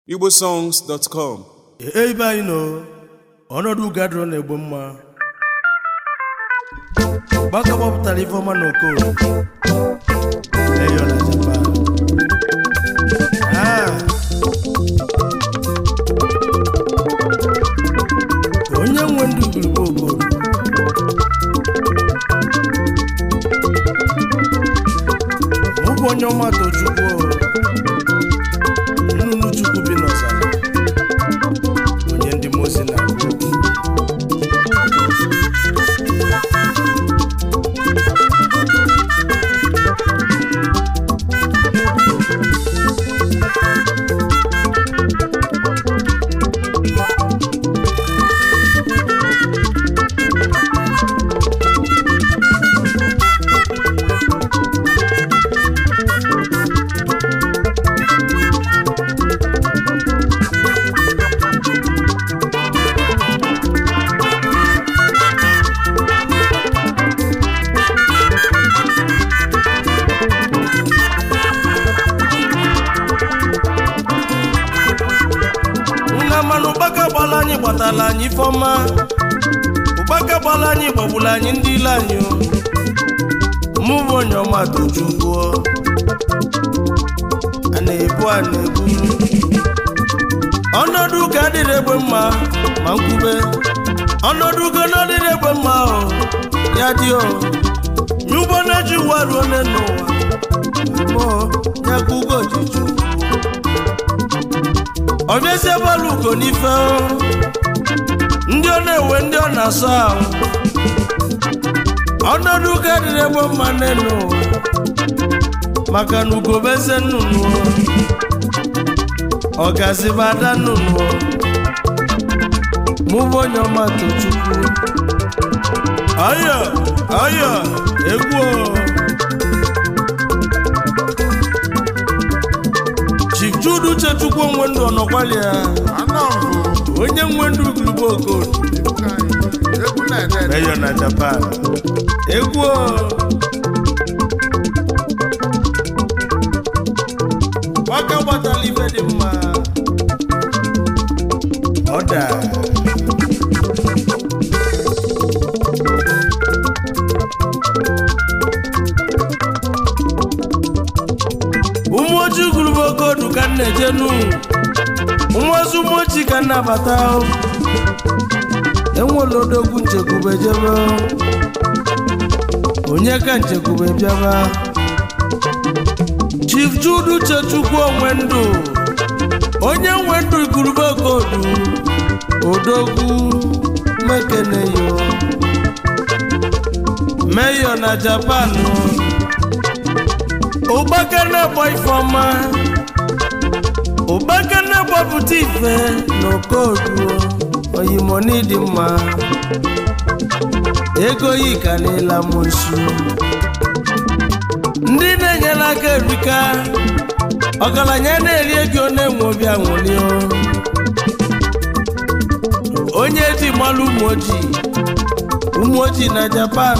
igbosongs.com ebe anyị nọ ọnọdụ gadro na-egbo mma gbaka gbapụtara ifeọma na okoro eyo na japan Ah. onye nwe ndụ gburugburu okoro mụ bụ onye ọma tochukwu nnụnụ chukwu bi n'ọzara onye ndị mozi na-agụ okwu nna mana ụkpaka gbala anyị gbatala anyị ifeọma ụkpaka gbala anyị gbagbula anyị ndị ile anyị o. mụ bụ onye ọma tochukwu a na-ebu a na-ebu ọnọdụ ụka adịrị egbe mma ma nkwube ọnọdụ ugo na ọdịrị egbe mma o ya dị o nye ụgbọ na-eji ụwa ruo n'ụwa mụ ya ka ugo ji chukwu ọbịazie bọọlụ ugo n'ife o. ndị ọ na-ewe ndị ọ na-asọ ahụ ọnọdụ ụka adịrị egbe mma n'elu ụwa maka na ugo bụ eze nnụnụ o. ọgaziba ada nnụnụ o. mụ bụ onye ọma tochukwu ọyọ ọyọ egwu o. Chief Jude Uchechukwu onwe ndụ ọnọkwali ya onye nwe ndụ ugurugbo okoro meyo na Japan egwu o. gbaka gbatala ife dị mma ọda ụmụ ojii ugurugbo okodu ka m na-eje nu nwa ozu ụmụ ojii ka m na-abata o. enwela odogwu nchekwube jebe o. onye ka nchekwube bịaba chief jude uchechukwu onwe ndụ onye nwe ndụ igurube okodu odogwu mekeneyo meyo na japan ụgbaka na-agba ifeọma ụgbaka na-agbapụta ife n'okodu oyimoni dị mma ego yi karịla m nsu ndị na-enyere aka erika ọgaranya na-eri ego na-enwe obi aṅụrị o. onye ji gbalụ ụmụ ojii ụmụ ojii na japan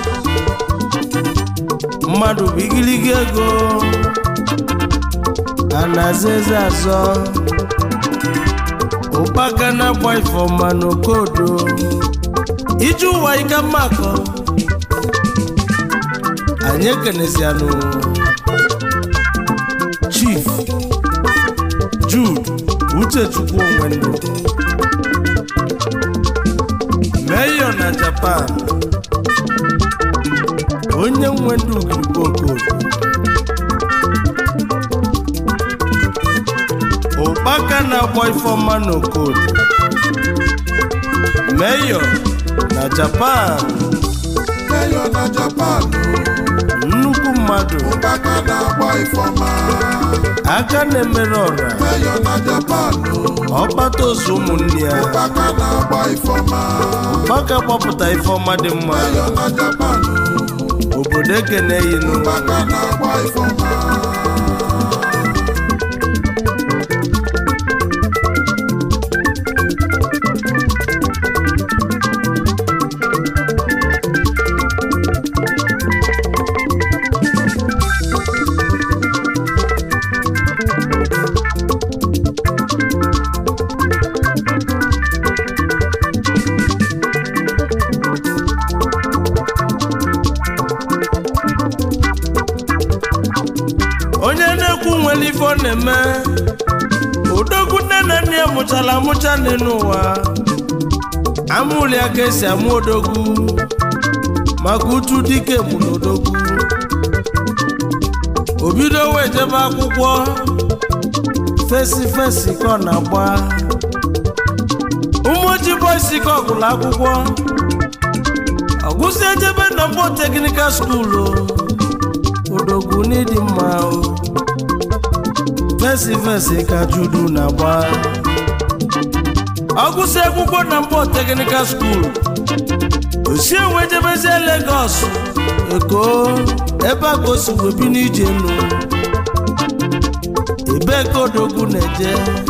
mmadụ bụ igirigi ego a na-aza eze azọ ụkpaka na-agba ifeọma n'okodo ije ụwa ike mmakọ anyị ekenesianụ chief jude uchechukwu onwe ndụ meyo na japan onye nwe ndụ ugirigbo okodo ụkpaka na-agba ifeọma n'okodo meyo na japan Meyo na Japan nnukwu mmadụ ụkpaka na-agba ifeọma aka na-emere ọra Meyo na Japan ọkpata ozu ụmụnne ya ụkpaka na-agba ifeọma ụkpaka gbapụta ifeọma dị mma Meyo na Japan obodo ekene yinụ ụkpaka na-agba ifeọma ọ na-eme odogwu nne na nne ya mụchara amụcha n'elu ụwa amụrụ ya ka esi amụ odogwu maka utu dike bụ n'odogwu o bido wee jebe akwụkwọ fesi fesi ka ọ na-agba ụmụ ojii bọisi ka ọ gụrụ akwụkwọ ọgụsi ejebe na mbọ teknikal skuulu odogwu n'ịdị mma o fesi fesi ka judu na-agba ọgụsi akwụkwọ na mbọ teknikal skuulu osi enwe jebezie Lagos Eko ebe a ka o si wee bi n'ije nụ ebe ka odogwu na-eje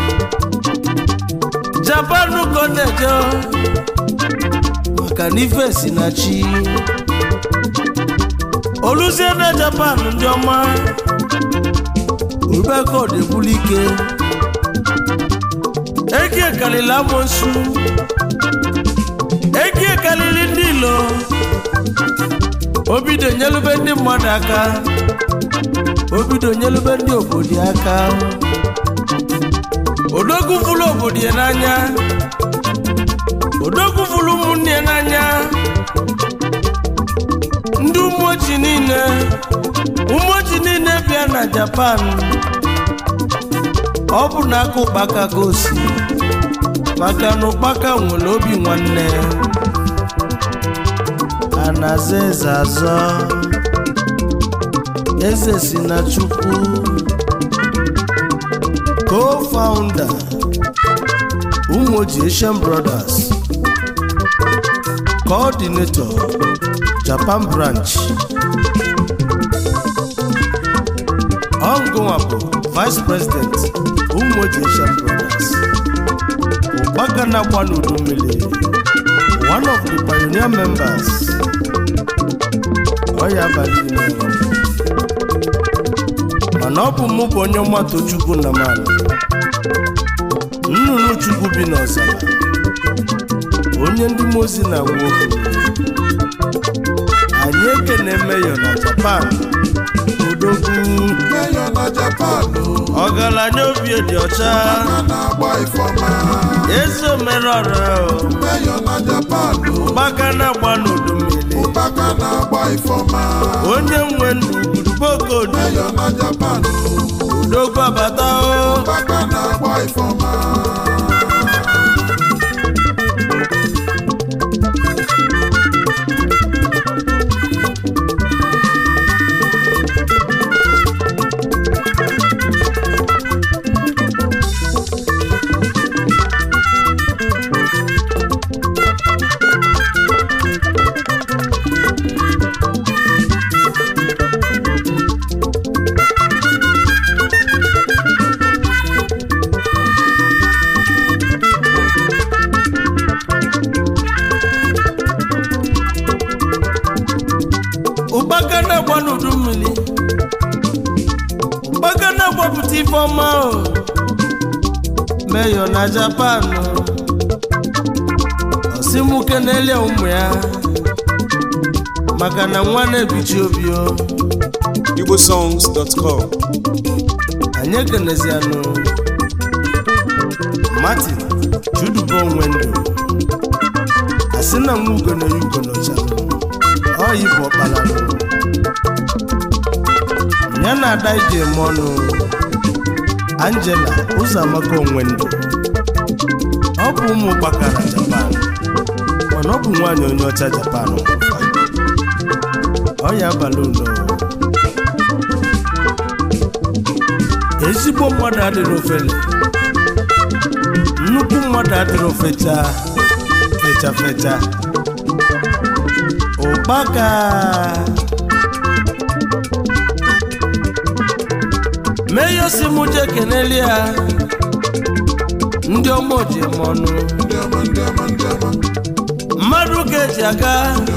Japan ka ọ na-eje maka na ife si na chi oluzie na Japan ndị ọma ebe ka ọ na-ebuli ike eke kalili amonsu eke kalili ndị ilo obido nyelube ndị mmadụ aka obido nyelube ndị obodo aka odogwu fụlụ obodo ya n'anya odogwu fụlụ ụmụnne ya n'anya ndị umoji niile umoji niile bịa na Japan ọ bụ na aka ụkpaka ka o si maka na ụkpaka nwere obi nwanne a na-aza eze azọ eze si na chukwu co-founder umoji Asian Brothers coordinator Japan branch ọngụnwa bụ vice president umoji Asian Brothers ụkpaka na-agba n'udu mmiri one of the pioneer members ọ ya abalị ime mana ọ bụ mụ bụ onye ọmata chukwu na mmanụ nnụnụ chukwu bi n'ọzara onye ndị mozi na-agwa okwu anyị ekene meyo na Japan odogwu Mayor na Japan ọgaranya obi dị ọcha a na-agba ifeọma eze omerọra Mayor na Japan gbaka na-agba n'udu mmiri ụkpaka na-agba ifeọma onye nwe ndụ gburugbokoodu Mayor na Japan odogwu abata o ụkpaka na-agba ifeọma ụkpaka na-agba n'udu mmiri ụkpaka na-agbapụta ife ọma o meyo na Japan osimuke na-elie ụmụ ya maka na nwa na-ebichi obi o igbosongs.com anyị ekenezianụ Martin chudubo onwe ndụ asị na nwa ugo na ugo n'ọchanụ ọyị bụ ọkpara ya na ada ije eme ọnụ Angela Ụzọamaka onwe ndụ ọ bụ ụmụ gbakara Japan mana ọ bụ nwaanyị onye ọcha Japan ọ ya abalị ulo ezigbo mmadụ adịrị ofele nnukwu mmadụ adịrị ofecha fecha fecha ụkpaka meyo si mụ je keneli ya ndị ọma oji eme ọnụ ndị ọma ndị ọma ndị ọma mmadụ ga-eji aga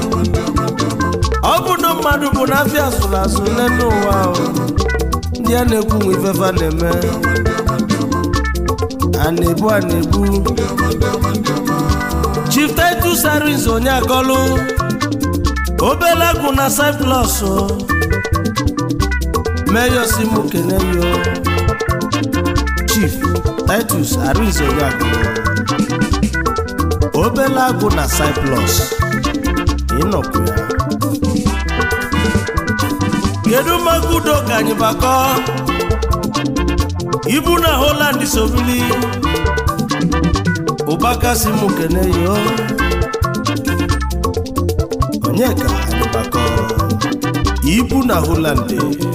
ọ bụ na mmadụ bụ n'afịa asụrụ asụ n'elu ụwa ahụ ndị a na-ekwu nwe ifefa na-eme a na-ebu a na-ebu chief titus aris onye agọlụ obele agụ na cyprus meyo si mụ kene yo chief titus arinze onyeagụ obele agụ na cyplus ịnọkwu ya kedu maka udo ka anyị bakọ ibu na holand sobili ụbaka si mụ kene yo onye ka anyị bakọ ibu na holand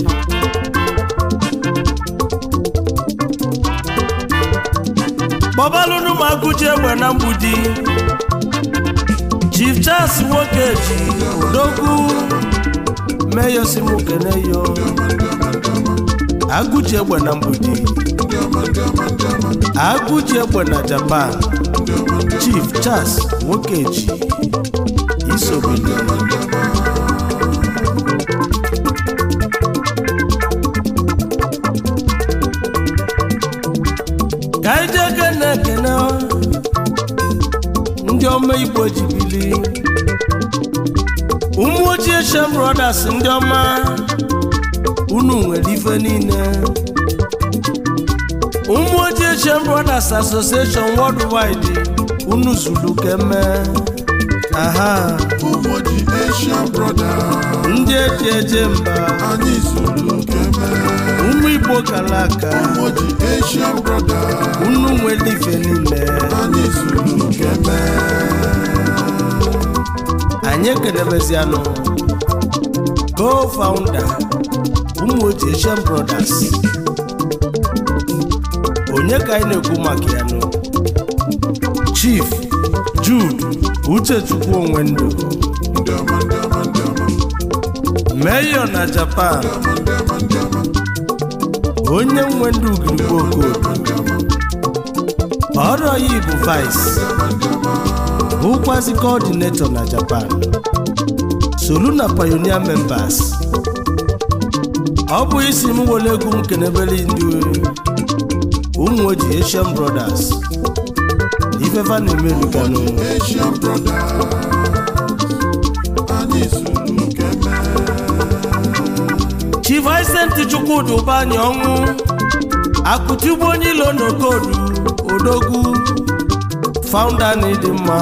kpọbalụnụ ma agụji egbe na mgbudi chief charles nwoke ji odogwu meyo si mụ kene yo agụji egbe na mgbudi agụji egbe na japan chief charles nwokeji isobili ka anyị jee kene ekene ndị ọma igbo ji bili ụmụ ojii shem brothers ndị ọma unu nwere ife niile ụmụ ojii shem brothers association worldwide unu zuru keme aha ụmụji Asian brother ndị eji eje mba anyị zuru keme ụmụ igbo kara aka ụmụji Asian brother unu nwere ife niile anyị zuru keme anyị ekenebezianụ co-founder ụmụ oji Asian Brothers onye ka anyị na-ekwu maka ya nụ Chief Jude Uchechukwu onwe ndụ ndị ọma ndị ọma ndị ọma Mayor na Japan ndị ọma ndị ọma onye nwe ndụ ugirigbo okodo ọrụ ya bụ vice bụkwazi coordinator na Japan solu na pioneer members ọ bụ isi m were egwu m kenebere ndị ụmụ oji Asian Brothers ifefa na-emerikanụ Asian brother anyị zuru keme Chief Vincent Chukwudi ụbanyị ọnwụ akụtigbu onye ilo n'okodu odogwu founder na ịdị mma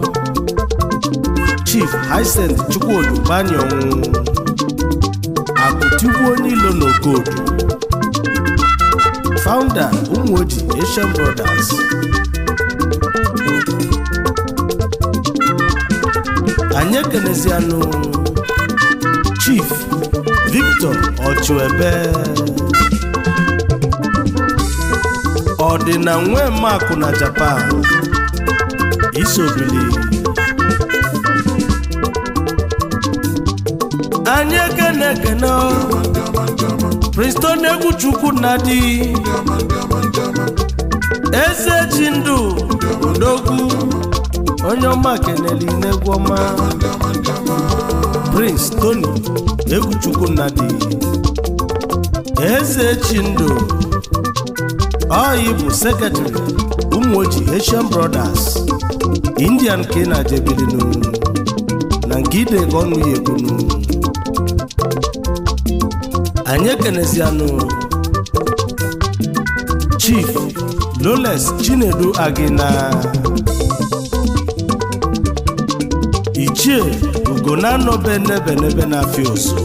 Chief Vincent Chukwudi ụbanyị ọnwụ akụtigbu onye ilo n'okodu founder ụmụoji Asian Brothers anyị ekenezianụ Chief Victor Ochuebe ọdịna nwe makụ na Japan isobili anyị ekene ekene Princeton egwu chukwu na di eze ji ndụ odogwu onye ọma keneli n'egwu ọma Prince Tony egwuchukwu nnadi eze chindụ ọyị bụ sekretrị ụmụoji Asian Brothers Indian ka ị na-ajebilinu na nke idega ọnụ ya ebunu anyị ekenezianụ Chief Loles Chinedu Agina ichie ugonano benebenebe na-afịa oso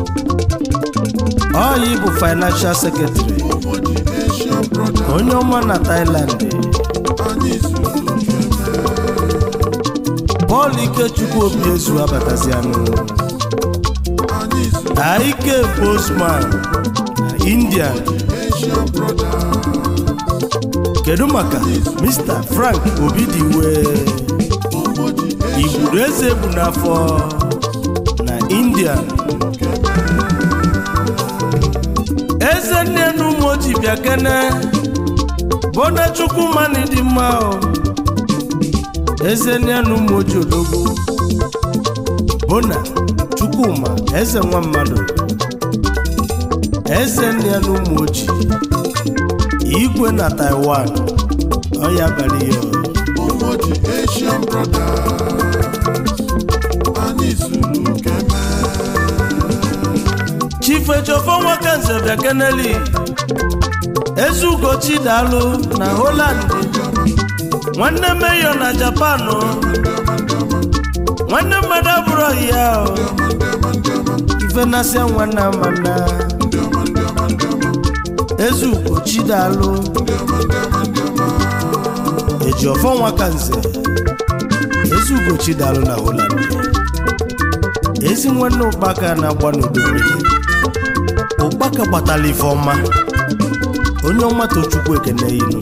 ọyị bụ financial secretary ụmụji Asian brother onye ọma na Thailand anyị zuru keme Paul Ikechukwu obi ezu abatazianụ anyị zuru Aike Bosman na India Asian brother kedu maka Mr. Frank Obidiwe ụmụji Asian igburu eze bụ n'afọ na India eze nne na ụmụoji bịa kene bone chukwumani dị mma o eze nne na ụmụoji odogwu bona chukwuma eze nwa mmadụ eze nne na ụmụoji igwe na Taiwan ọ ya bara ihe o. ụmụji Asian brother anyị zuru keme chief ejofo nwoke nze bịa keneli ezugochi daalụ na Holland nwanne meyo na Japan nwanne mmadụ abụrụ ya ife na-asịa nwanne amana ezugochi daalụ eji ọfọ nwa ka nze ezugochi daalụ na Holland ezi nwanne ụkpaka na-agba n'udo mmiri ụkpaka gbatala ife ọma onye ọma tochukwu ekene inu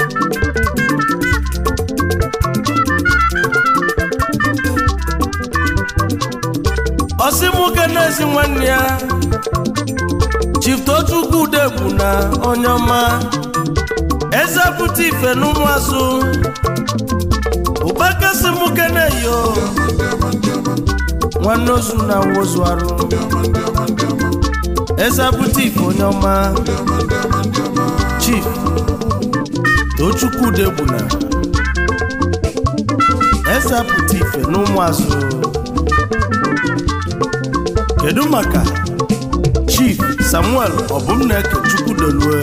ọsịmụke na-ezi nwanne ya chief tochukwu udegbu na onye ọma eze pụta ife n'ụmụazụ ụkpaka sịmụke na-eyo nwanne ozu na wozu arụ eze pụta ife onye ọma chief tochukwu udegbu na eze pụta ife n'ụmụazụ kedu maka chief samuel ọbụmneke chukwudelue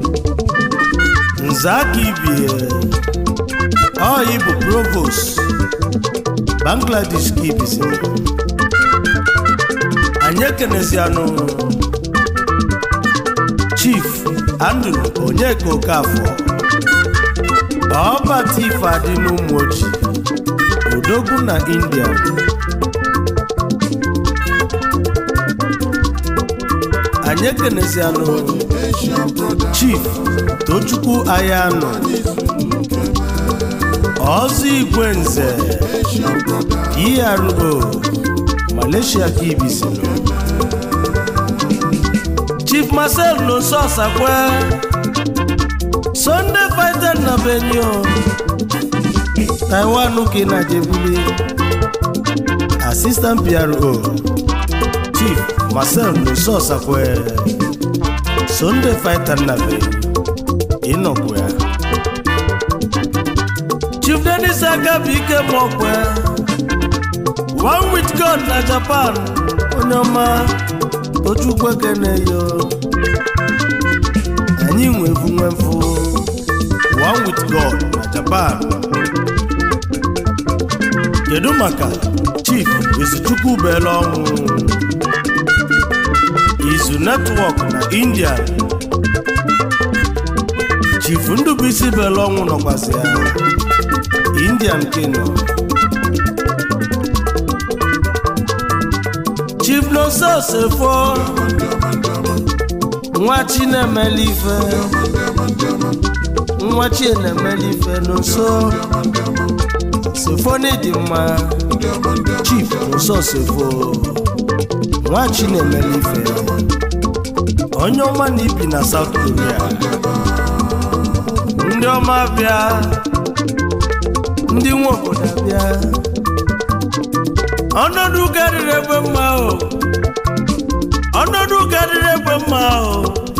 nze aka ibie ọyị bụ provost bangladesh ka ibizi anyị ekenezianụ chief andrew onyeka okafọ ọbata ife adị n'ụmụ ojii odogwu na india anyị ekenezianụ Asian brother, chief tochukwu ayanụ ọzọ igwe nze Asian brother, ero malaysia ka ibisiri chief marcel nonso ọsakwe sunday fighter na benio taiwan ka ị na-jebuli assistant pro chief marcel nonso ọsakwe sunday fighter na benio ịnọkwu ya chief denis agabu ike mọkwe one with god na japan onye ọma tochukwu ekeneyo anyị nwevu nwemfu one with god na japan kedu maka chief izuchukwu bele ọnwụ izu netwọk na india chief ndubuisi bele ọnwụ nọkwasị ya indian kingdom chief nonso sefo nwa chi na-emeli ife nwa chi na-emeli ife nonso sefo n'ịdị mma chief nonso sefo nwa chi na-emeli ife onye ọma na ibi na south korea ndị ọma bịa ndị nwe obodo abịa ọnọdụ karịrị ebe mma o ọnọdụ karịrị ebe mma o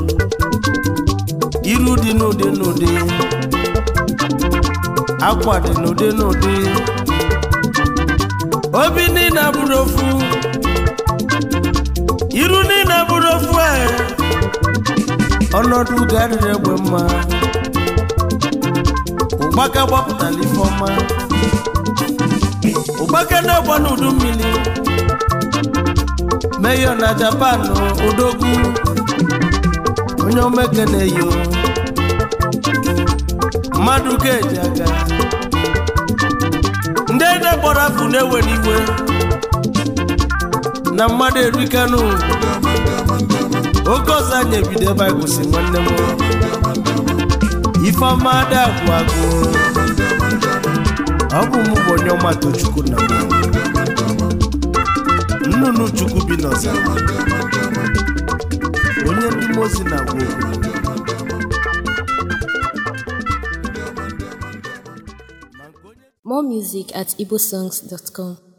iru dị n'ụdị n'ụdị akwa dị n'ụdị n'ụdị obi niile abụrụ ofu iru niile abụrụ ofu e ọnọdụ karịrị egbe mma ụgbaka gbapụtara ife ọma ụgbaka na-agba n'udu mmiri meyo na japan odogwu onye omeke na-eyo mmadụ ga-eji aga ndị ede kpọrọ afụ na-ewere iwe na mmadụ erikanụ oge ọzọ anyị ebido ebe anyị kwụsị nwanne m ifeọma ada agwụ agwụ ọ bụ mụ bụ onye ọma tochukwu na m nnụnụ chukwu bi n'ọzara onye ndị mozi na-agwa okwu More music at igbosongs.com.